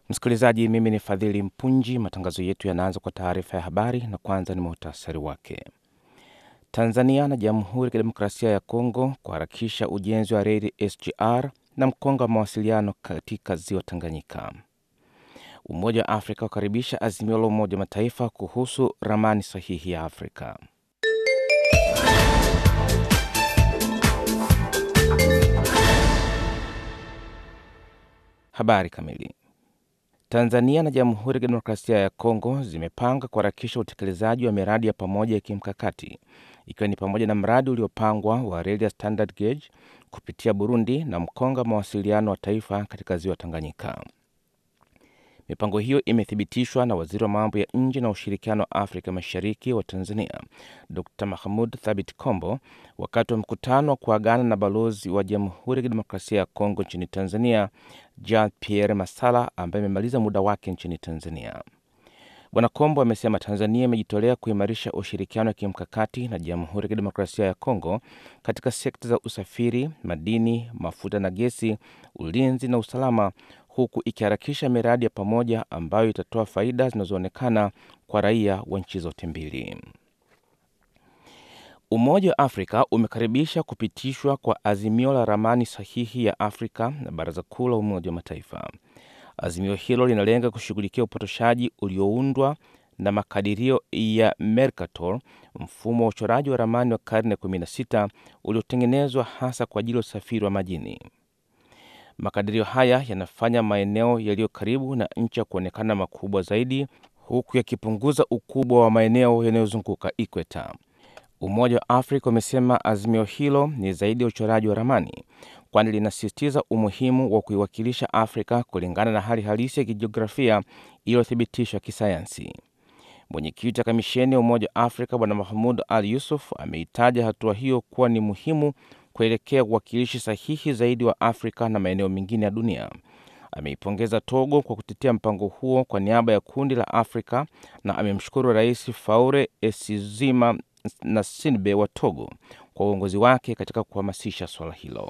Msikilizaji, mimi ni Fadhili Mpunji. Matangazo yetu yanaanza kwa taarifa ya habari na kwanza ni muhtasari wake. Tanzania na Jamhuri ya Kidemokrasia ya Kongo kuharakisha ujenzi wa reli SGR na mkonga wa mawasiliano katika ziwa Tanganyika. Umoja wa Afrika ukaribisha azimio la Umoja wa Mataifa kuhusu ramani sahihi ya Afrika. Habari kamili. Tanzania na Jamhuri ya Kidemokrasia ya Kongo zimepanga kuharakisha utekelezaji wa miradi ya pamoja ya kimkakati ikiwa ni pamoja na mradi uliopangwa wa reli ya standard gauge kupitia Burundi na mkonga mawasiliano wa taifa katika ziwa Tanganyika. Mipango hiyo imethibitishwa na waziri wa mambo ya nje na ushirikiano wa Afrika Mashariki wa Tanzania, Dr Mahmud Thabit Kombo, wakati wa mkutano wa kuagana na balozi wa Jamhuri ya Kidemokrasia ya Kongo nchini Tanzania, Jean Pierre Masala, ambaye amemaliza muda wake nchini Tanzania. Bwana Kombo amesema Tanzania imejitolea kuimarisha ushirikiano wa kimkakati na Jamhuri ya Kidemokrasia ya Kongo katika sekta za usafiri, madini, mafuta na gesi, ulinzi na usalama huku ikiharakisha miradi ya pamoja ambayo itatoa faida zinazoonekana kwa raia wa nchi zote mbili. Umoja wa Afrika umekaribisha kupitishwa kwa azimio la ramani sahihi ya Afrika na Baraza Kuu la Umoja wa Mataifa. Azimio hilo linalenga kushughulikia upotoshaji ulioundwa na makadirio ya Mercator, mfumo wa uchoraji wa ramani wa karne ya 16 uliotengenezwa hasa kwa ajili ya usafiri wa majini. Makadirio haya yanafanya maeneo yaliyo karibu na ncha kuonekana makubwa zaidi huku yakipunguza ukubwa wa maeneo yanayozunguka ikweta. Umoja wa Afrika umesema azimio hilo ni zaidi ya uchoraji wa ramani, kwani linasisitiza umuhimu wa kuiwakilisha Afrika kulingana na hali halisi ya kijiografia iliyothibitishwa kisayansi. Mwenyekiti wa kamisheni ya Umoja wa Afrika Bwana Mahmud Al Yusuf ameitaja hatua hiyo kuwa ni muhimu kuelekea uwakilishi sahihi zaidi wa Afrika na maeneo mengine ya dunia. Ameipongeza Togo kwa kutetea mpango huo kwa niaba ya kundi la Afrika na amemshukuru Rais Faure Esizima na Sinbe wa Togo kwa uongozi wake katika kuhamasisha swala hilo.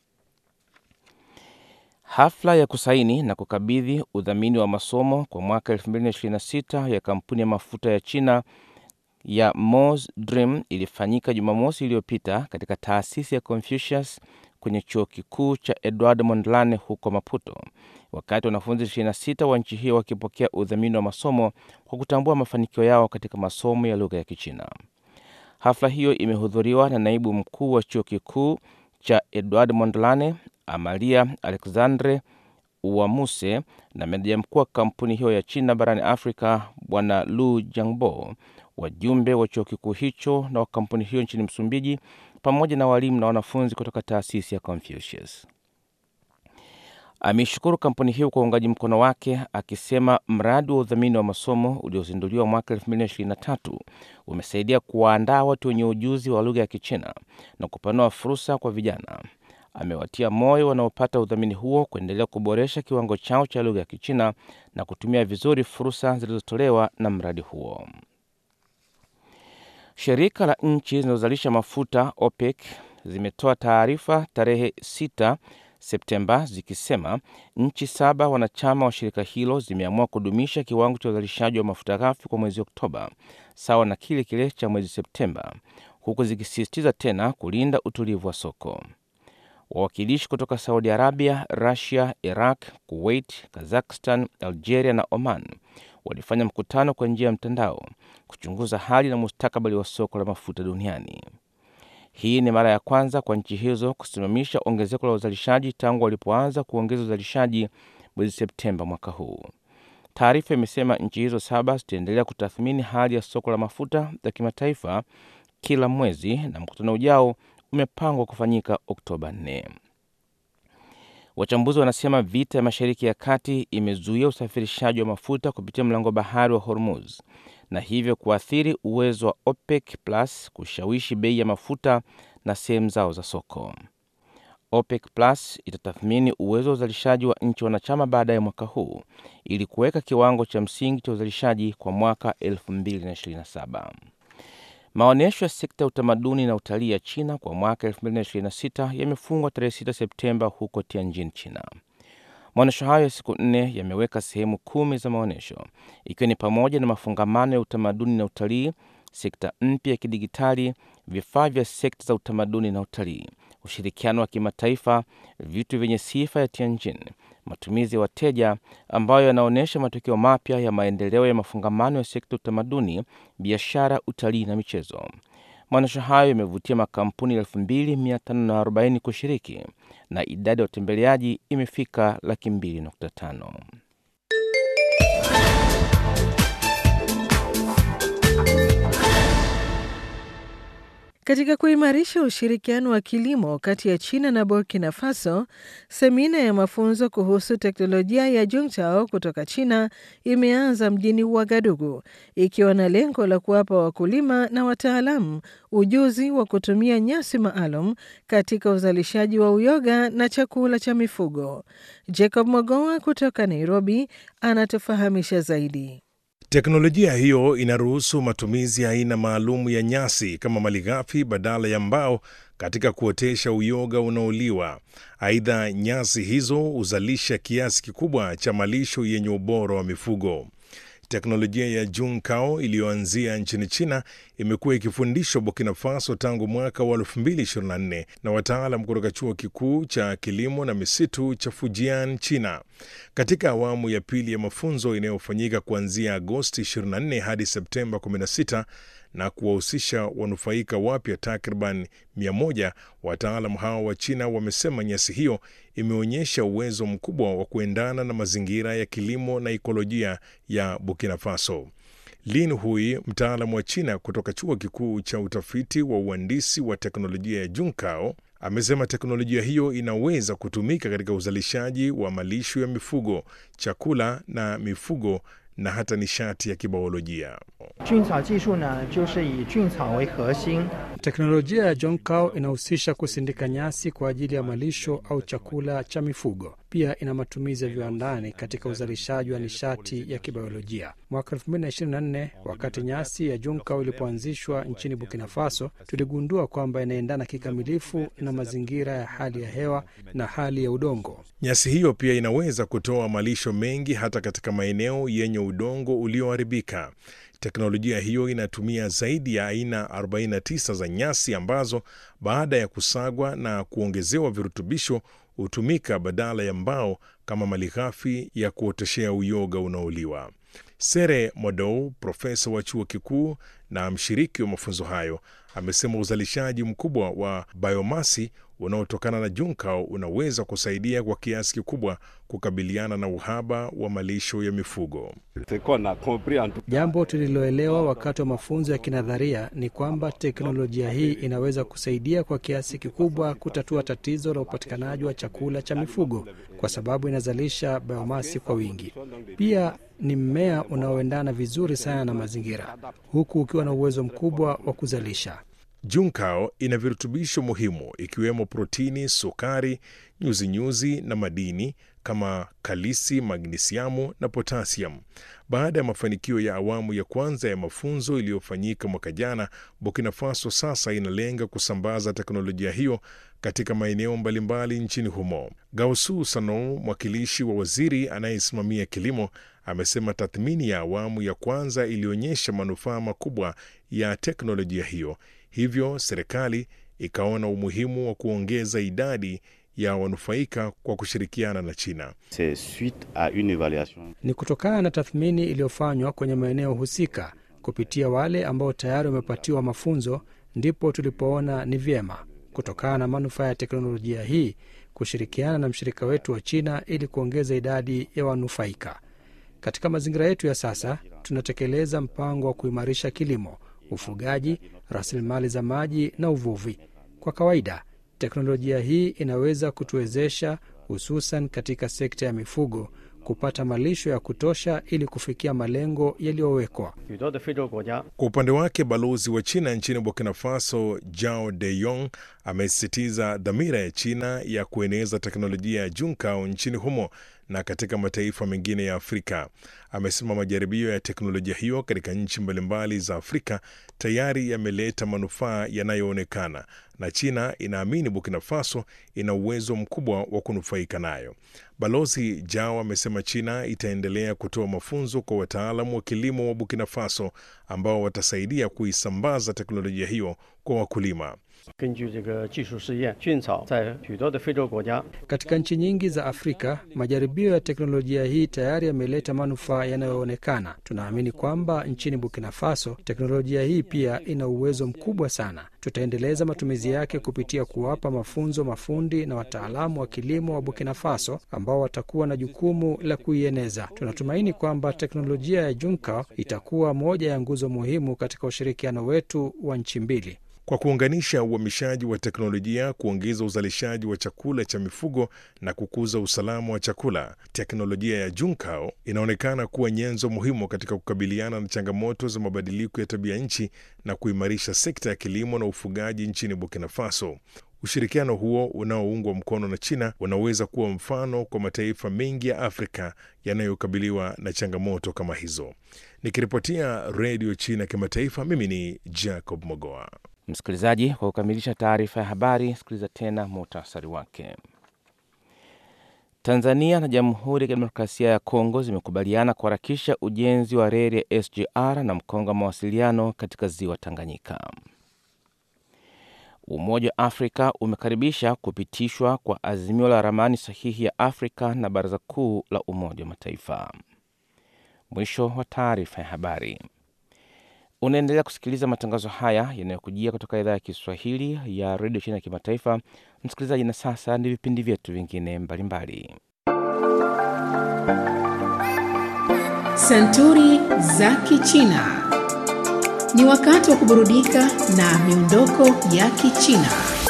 Hafla ya kusaini na kukabidhi udhamini wa masomo kwa mwaka 2026 ya kampuni ya mafuta ya China ya Mos Dream ilifanyika Jumamosi iliyopita katika taasisi ya Confucius kwenye chuo kikuu cha Edward Mondlane huko Maputo, wakati wanafunzi 26 wa nchi hiyo wakipokea udhamini wa masomo kwa kutambua mafanikio yao katika masomo ya lugha ya Kichina. Hafla hiyo imehudhuriwa na naibu mkuu wa chuo kikuu cha Edward Mondlane Amalia Alexandre Uwamuse na meneja mkuu wa kampuni hiyo ya China barani Afrika Bwana Lu Jiangbo, wajumbe wa chuo kikuu hicho na wa kampuni hiyo nchini Msumbiji, pamoja na walimu na wanafunzi kutoka taasisi ya Confucius. Ameishukuru kampuni hiyo kwa uungaji mkono wake, akisema mradi wa udhamini wa masomo uliozinduliwa mwaka 2023 umesaidia kuwaandaa watu wenye ujuzi wa lugha ya Kichina na kupanua fursa kwa vijana. Amewatia moyo wanaopata udhamini huo kuendelea kuboresha kiwango chao cha lugha ya Kichina na kutumia vizuri fursa zilizotolewa na mradi huo. Shirika la nchi zinazozalisha mafuta OPEC zimetoa taarifa tarehe 6 Septemba zikisema nchi saba wanachama wa shirika hilo zimeamua kudumisha kiwango cha uzalishaji wa mafuta ghafi kwa mwezi Oktoba sawa na kile kile cha mwezi Septemba, huku zikisisitiza tena kulinda utulivu wa soko. Wawakilishi kutoka Saudi Arabia, Rusia, Iraq, Kuwait, Kazakhstan, Algeria na Oman walifanya mkutano kwa njia ya mtandao kuchunguza hali na mustakabali wa soko la mafuta duniani. Hii ni mara ya kwanza kwa nchi hizo kusimamisha ongezeko la uzalishaji tangu walipoanza kuongeza uzalishaji mwezi Septemba mwaka huu. Taarifa imesema nchi hizo saba zitaendelea kutathmini hali ya soko la mafuta ya kimataifa kila mwezi na mkutano ujao umepangwa kufanyika Oktoba 4. Wachambuzi wanasema vita ya Mashariki ya Kati imezuia usafirishaji wa mafuta kupitia mlango bahari wa Hormuz na hivyo kuathiri uwezo wa OPEC Plus kushawishi bei ya mafuta na sehemu zao za soko. OPEC Plus itatathmini uwezo wa uzalishaji wa nchi wanachama baadaye mwaka huu ili kuweka kiwango cha msingi cha uzalishaji kwa mwaka 2027. Maonyesho ya sekta ya utamaduni na utalii ya China kwa mwaka 2026 yamefungwa tarehe 6 Septemba huko Tianjin, China. Maonyesho hayo ya siku nne yameweka sehemu kumi za maonyesho ikiwa ni pamoja na mafungamano ya utamaduni na utalii, sekta mpya ya kidigitali, vifaa vya sekta za utamaduni na utalii, ushirikiano wa kimataifa, vitu vyenye sifa ya Tianjin, matumizi ya wateja ambayo yanaonyesha matokeo mapya ya maendeleo ya mafungamano ya sekta ya utamaduni, biashara, utalii na michezo. Maonyesho hayo yamevutia makampuni 2540 kushiriki na idadi ya watembeleaji imefika laki mbili nukta tano. Katika kuimarisha ushirikiano wa kilimo kati ya China na Burkina Faso, semina ya mafunzo kuhusu teknolojia ya Juntao kutoka China imeanza mjini Ouagadougou ikiwa na lengo la kuwapa wakulima na wataalamu ujuzi wa kutumia nyasi maalum katika uzalishaji wa uyoga na chakula cha mifugo. Jacob Mogoa kutoka Nairobi anatufahamisha zaidi. Teknolojia hiyo inaruhusu matumizi ya aina maalum ya nyasi kama malighafi badala ya mbao katika kuotesha uyoga unaoliwa. Aidha, nyasi hizo huzalisha kiasi kikubwa cha malisho yenye ubora wa mifugo. Teknolojia ya Junkao iliyoanzia nchini China imekuwa ikifundishwa Burkina Faso tangu mwaka wa 2024 na wataalam kutoka chuo kikuu cha kilimo na misitu cha Fujian, China. Katika awamu ya pili ya mafunzo inayofanyika kuanzia Agosti 24 hadi Septemba 16 na kuwahusisha wanufaika wapya takriban 100, wataalam hao wa China wamesema nyasi hiyo imeonyesha uwezo mkubwa wa kuendana na mazingira ya kilimo na ikolojia ya Burkina Faso. Lin Hui, mtaalamu wa China kutoka chuo kikuu cha utafiti wa uhandisi wa teknolojia ya Junkao, amesema teknolojia hiyo inaweza kutumika katika uzalishaji wa malisho ya mifugo, chakula na mifugo na hata nishati ya kibiolojia. Teknolojia ya Jonkao inahusisha kusindika nyasi kwa ajili ya malisho au chakula cha mifugo. Pia ina matumizi ya viwandani katika uzalishaji wa nishati ya kibiolojia. Mwaka 2024 wakati nyasi ya Jonkao ilipoanzishwa nchini Burkina Faso, tuligundua kwamba inaendana kikamilifu na mazingira ya hali ya hewa na hali ya udongo. Nyasi hiyo pia inaweza kutoa malisho mengi hata katika maeneo yenye udongo ulioharibika. Teknolojia hiyo inatumia zaidi ya aina 49 za nyasi ambazo baada ya kusagwa na kuongezewa virutubisho hutumika badala ya mbao kama malighafi ya kuoteshea uyoga unaoliwa. Sere Modou, profesa wa chuo kikuu na mshiriki wa mafunzo hayo, amesema uzalishaji mkubwa wa biomasi unaotokana na Junkao unaweza kusaidia kwa kiasi kikubwa kukabiliana na uhaba wa malisho ya mifugo. Jambo tuliloelewa wakati wa mafunzo ya kinadharia ni kwamba teknolojia hii inaweza kusaidia kwa kiasi kikubwa kutatua tatizo la upatikanaji wa chakula cha mifugo kwa sababu inazalisha biomasi kwa wingi. Pia ni mmea unaoendana vizuri sana na mazingira, huku ukiwa na uwezo mkubwa wa kuzalisha. Junkao ina virutubisho muhimu ikiwemo protini, sukari, nyuzinyuzi na madini kama kalisi, magnisiamu na potasiamu. Baada ya mafanikio ya awamu ya kwanza ya mafunzo iliyofanyika mwaka jana, Burkina Faso sasa inalenga kusambaza teknolojia hiyo katika maeneo mbalimbali nchini humo. Gausu Sanou, mwakilishi wa waziri anayesimamia kilimo, amesema tathmini ya awamu ya kwanza ilionyesha manufaa makubwa ya teknolojia hiyo, hivyo serikali ikaona umuhimu wa kuongeza idadi ya wanufaika kwa kushirikiana na China. Ni kutokana na tathmini iliyofanywa kwenye maeneo husika kupitia wale ambao tayari wamepatiwa mafunzo, ndipo tulipoona ni vyema kutokana na manufaa ya teknolojia hii kushirikiana na mshirika wetu wa China ili kuongeza idadi ya wanufaika. Katika mazingira yetu ya sasa, tunatekeleza mpango wa kuimarisha kilimo, ufugaji, rasilimali za maji na uvuvi. Kwa kawaida, teknolojia hii inaweza kutuwezesha, hususan katika sekta ya mifugo, kupata malisho ya kutosha ili kufikia malengo yaliyowekwa. Kwa upande wake, balozi wa China nchini Burkina Faso Jao De Yong amesisitiza dhamira ya China ya kueneza teknolojia ya Junkao nchini humo na katika mataifa mengine ya Afrika. Amesema majaribio ya teknolojia hiyo katika nchi mbalimbali za Afrika tayari yameleta manufaa yanayoonekana na China inaamini Burkina Faso ina uwezo mkubwa wa kunufaika nayo. Balozi Jao amesema China itaendelea kutoa mafunzo kwa wataalamu wa kilimo wa Burkina Faso ambao watasaidia kuisambaza teknolojia hiyo kwa wakulima. Katika nchi nyingi za Afrika, majaribio ya teknolojia hii tayari yameleta manufaa yanayoonekana. Tunaamini kwamba nchini Burkina Faso teknolojia hii pia ina uwezo mkubwa sana. Tutaendeleza matumizi yake kupitia kuwapa mafunzo mafundi na wataalamu wa kilimo wa Burkina Faso ambao watakuwa na jukumu la kuieneza. Tunatumaini kwamba teknolojia ya Junka itakuwa moja ya nguzo muhimu katika ushirikiano wetu wa nchi mbili. Kwa kuunganisha uhamishaji wa teknolojia, kuongeza uzalishaji wa chakula cha mifugo na kukuza usalama wa chakula, teknolojia ya Junkao inaonekana kuwa nyenzo muhimu katika kukabiliana na changamoto za mabadiliko ya tabia nchi na kuimarisha sekta ya kilimo na ufugaji nchini Burkina Faso. Ushirikiano huo unaoungwa mkono na China unaweza kuwa mfano kwa mataifa mengi ya Afrika yanayokabiliwa na changamoto kama hizo. Nikiripotia Redio China Kimataifa, mimi ni Jacob Mogoa. Msikilizaji, kwa kukamilisha taarifa ya habari, sikiliza tena muhtasari wake. Tanzania na Jamhuri ya Kidemokrasia ya Kongo zimekubaliana kuharakisha ujenzi wa reli ya SGR na mkongo wa mawasiliano katika ziwa Tanganyika. Umoja wa Afrika umekaribisha kupitishwa kwa azimio la ramani sahihi ya Afrika na Baraza Kuu la Umoja wa Mataifa. Mwisho wa taarifa ya habari. Unaendelea kusikiliza matangazo haya yanayokujia kutoka idhaa ya Kiswahili ya redio China ya kimataifa. Msikilizaji, na sasa ni vipindi vyetu vingine mbalimbali. Santuri za Kichina. Ni wakati wa kuburudika na miondoko ya Kichina.